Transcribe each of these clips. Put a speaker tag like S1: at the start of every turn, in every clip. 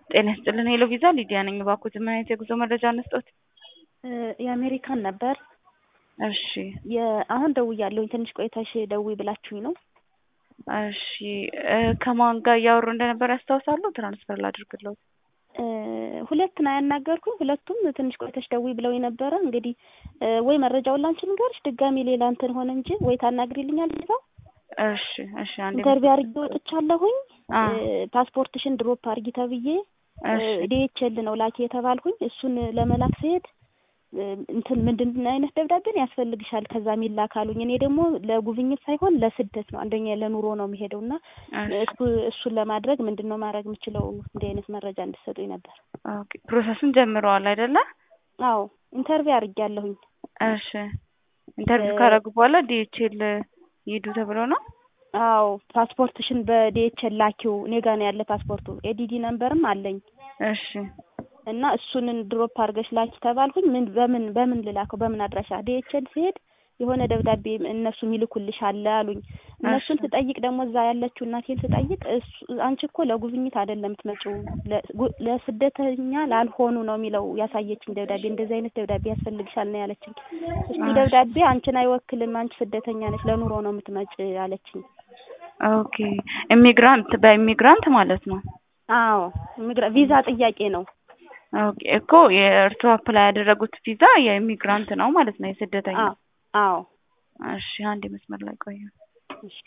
S1: ጤና ይስጥልን ሄሎ ቪዛ ሊዲያ ነኝ። እባክዎት ምን አይነት የጉዞ መረጃ እንስጦት?
S2: የአሜሪካን ነበር።
S1: እሺ
S2: አሁን ደውያለሁኝ ትንሽ ቆይተሽ ደውይ ብላችሁኝ ነው።
S1: እሺ ከማን ጋር እያወሩ እንደነበር ያስታውሳሉ? ትራንስፈር ላድርግልዎት?
S2: ሁለት ነው ያናገርኩኝ። ሁለቱም ትንሽ ቆይተሽ ደውይ ብለውኝ ነበረ። እንግዲህ ወይ መረጃውን ላንቺ ንገርሽ ድጋሚ ሌላ እንትን ሆነ እንጂ ወይ ታናግሪልኛል እዛው
S1: እሺ እሺ አንዴ
S2: ኢንተርቪው አድርጌ ወጥቻለሁኝ። ፓስፖርትሽን ድሮፕ አድርጊ ተብዬ ዲኤችኤል ነው ላኪ የተባልኩኝ። እሱን ለመላክ ስሄድ እንትን ምንድን አይነት ደብዳቤን ያስፈልግሻል ከዛ የሚላክ አሉኝ። እኔ ደግሞ ለጉብኝት ሳይሆን ለስደት ነው አንደኛ ለኑሮ ነው የሚሄደው እና እሱን ለማድረግ ምንድን ነው ማድረግ የምችለው እንዲህ አይነት መረጃ እንድሰጡኝ ነበር።
S1: ኦኬ ፕሮሰሱን ጀምረዋል አይደለ?
S2: አዎ ኢንተርቪው አድርጌያለሁኝ።
S1: እሺ ኢንተርቪው ካደረጉ በኋላ ዲኤችኤል ይሄዱ ተብሎ ነው?
S2: አዎ ፓስፖርትሽን በዲኤችኤል ላኪው እኔ ጋ ነው ያለ ፓስፖርቱ ኤዲዲ ነምበርም አለኝ።
S1: እሺ
S2: እና እሱን ድሮፕ አድርገሽ ላኪ ተባልኩኝ። ምን በምን በምን ልላከው በምን አድራሻ? ዲኤችኤል ሲሄድ የሆነ ደብዳቤ እነሱ የሚልኩልሽ አለ አሉኝ። እነሱን ስጠይቅ ደግሞ እዛ ያለችው እናቴን ስጠይቅ አንቺ እኮ ለጉብኝት አይደለም የምትመጪው ለስደተኛ ላልሆኑ ነው የሚለው ያሳየችኝ ደብዳቤ። እንደዚህ አይነት ደብዳቤ ያስፈልግሻል ነው ያለችኝ። እሱ ደብዳቤ አንቺን አይወክልም፣ አንቺ ስደተኛ ነች፣ ለኑሮ ነው የምትመጪ አለችኝ።
S1: ኦኬ ኢሚግራንት በኢሚግራንት ማለት ነው?
S2: አዎ ቪዛ ጥያቄ ነው።
S1: ኦኬ እኮ የእርስዎ አፕላይ ያደረጉት ቪዛ የኢሚግራንት ነው ማለት ነው፣ የስደተኛ
S2: አዎ።
S1: እሺ አንድ መስመር ላይ ቆዩ።
S2: እሺ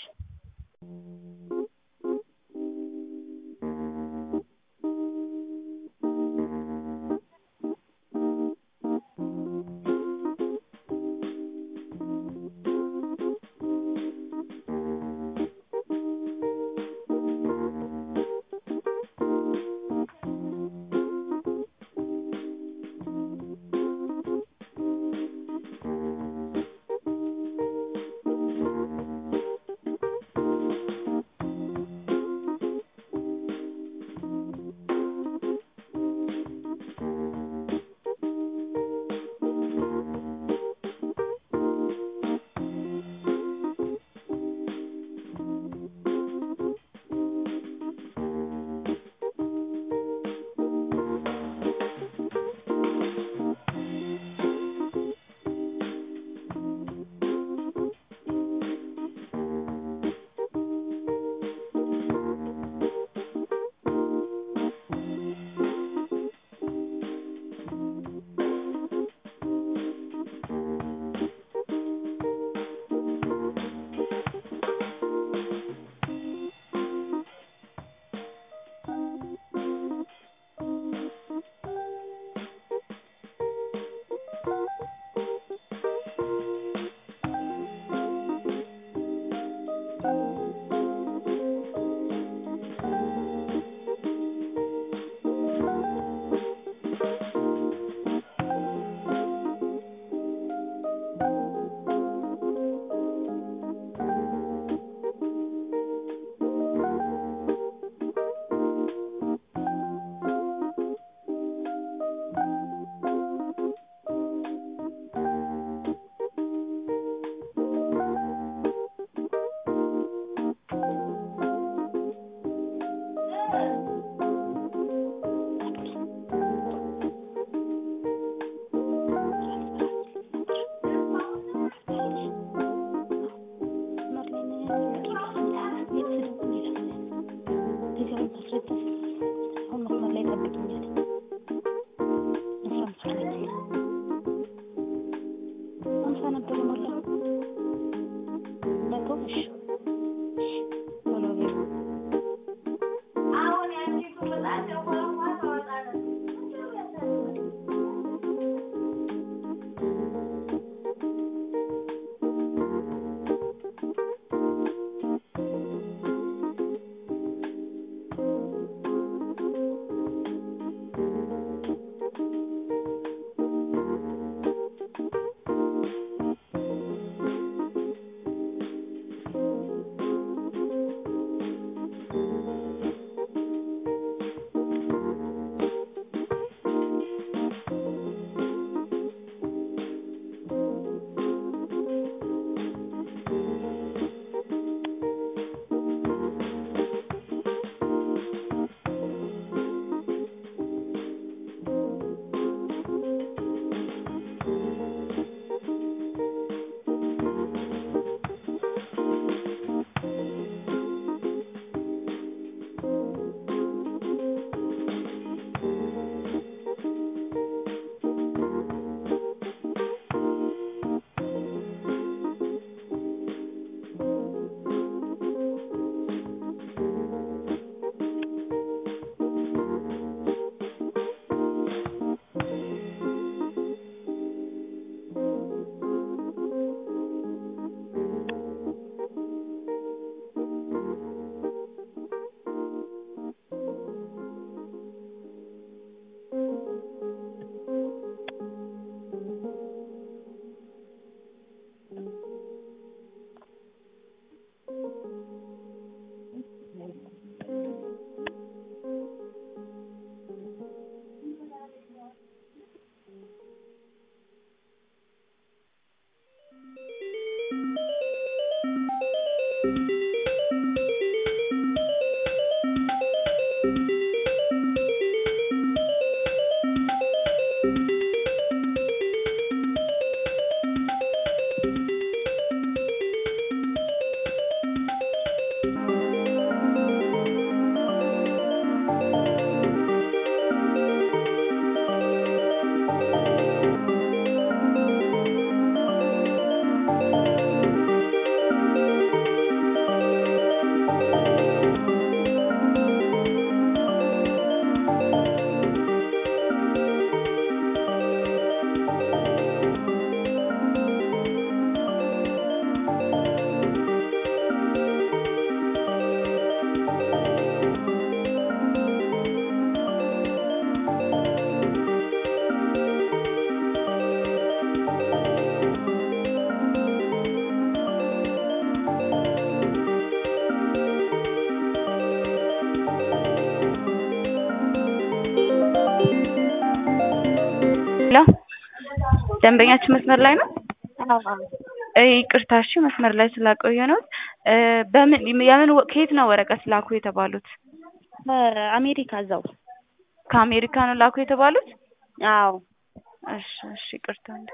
S1: ሄሎ ደንበኛችን መስመር ላይ ነው?
S2: አዎ አዎ
S1: እ ይቅርታ እሺ መስመር ላይ ስላቆየነዎት እ በምን የምን ከየት ነው ወረቀት ላኩ የተባሉት?
S2: ከአሜሪካ እዛው
S1: ከአሜሪካ ነው ላኩ የተባሉት?
S2: አዎ
S1: እሺ እሺ ይቅርታ እንደ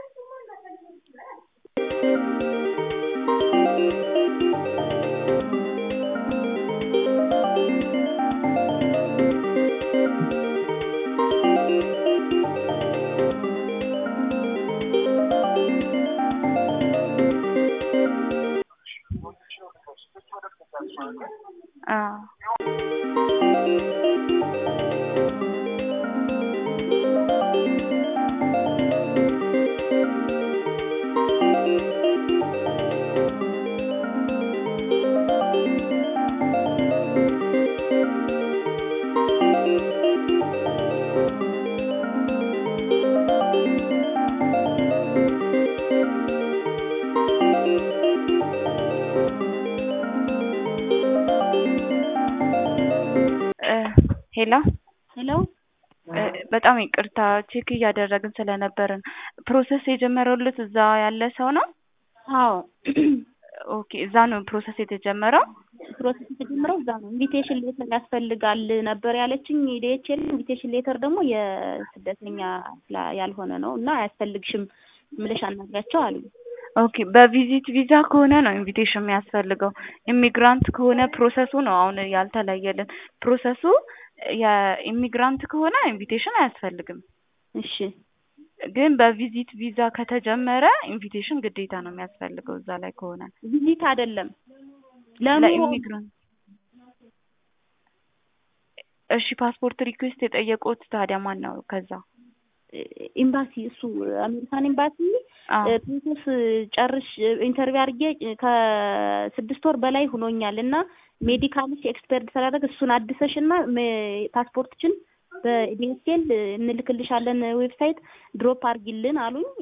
S1: አዎ እ ሄሎ
S2: ሄሎ
S1: እ በጣም ይቅርታ ቼክ እያደረግን ስለነበርን ፕሮሰስ የጀመረሉት እዛ ያለ ሰው ነው?
S2: አዎ
S1: ኦኬ እዛ ነው ፕሮሰስ የተጀመረው?
S2: ፕሮሰስ የተጀመረው እዛ ነው። ኢንቪቴሽን ሌተር ያስፈልጋል ነበር ያለችኝ ዲኤችኤል። ኢንቪቴሽን ሌተር ደግሞ የስደተኛ ስላ- ያልሆነ ነው እና አያስፈልግሽም ብለሽ አናግሪያቸው አሉኝ።
S1: ኦኬ በቪዚት ቪዛ ከሆነ ነው ኢንቪቴሽን የሚያስፈልገው። ኢሚግራንት ከሆነ ፕሮሰሱ ነው አሁን ያልተለየልን። ፕሮሰሱ የኢሚግራንት ከሆነ ኢንቪቴሽን አያስፈልግም።
S2: እሺ
S1: ግን በቪዚት ቪዛ ከተጀመረ ኢንቪቴሽን ግዴታ ነው የሚያስፈልገው እዛ ላይ ከሆነ
S2: ቪዚት አይደለም ለኑሮ
S1: ለኢሚግራንት። እሺ ፓስፖርት ሪኩዌስት የጠየቁት ታዲያ ማን ነው? ከዛ
S2: ኤምባሲ እሱ አሜሪካን ኤምባሲ
S1: አዎ
S2: ፕሮሰስ ጨርሽ ኢንተርቪው አድርጌ ከስድስት ወር በላይ ሆኖኛል እና ሜዲካልሽ ኤክስፐርት ስላደረግ እሱን አድሰሽ እና ፓስፖርትችን በዲኤስኤል እንልክልሻለን ዌብሳይት ድሮፕ አድርጊልን አሉኝ።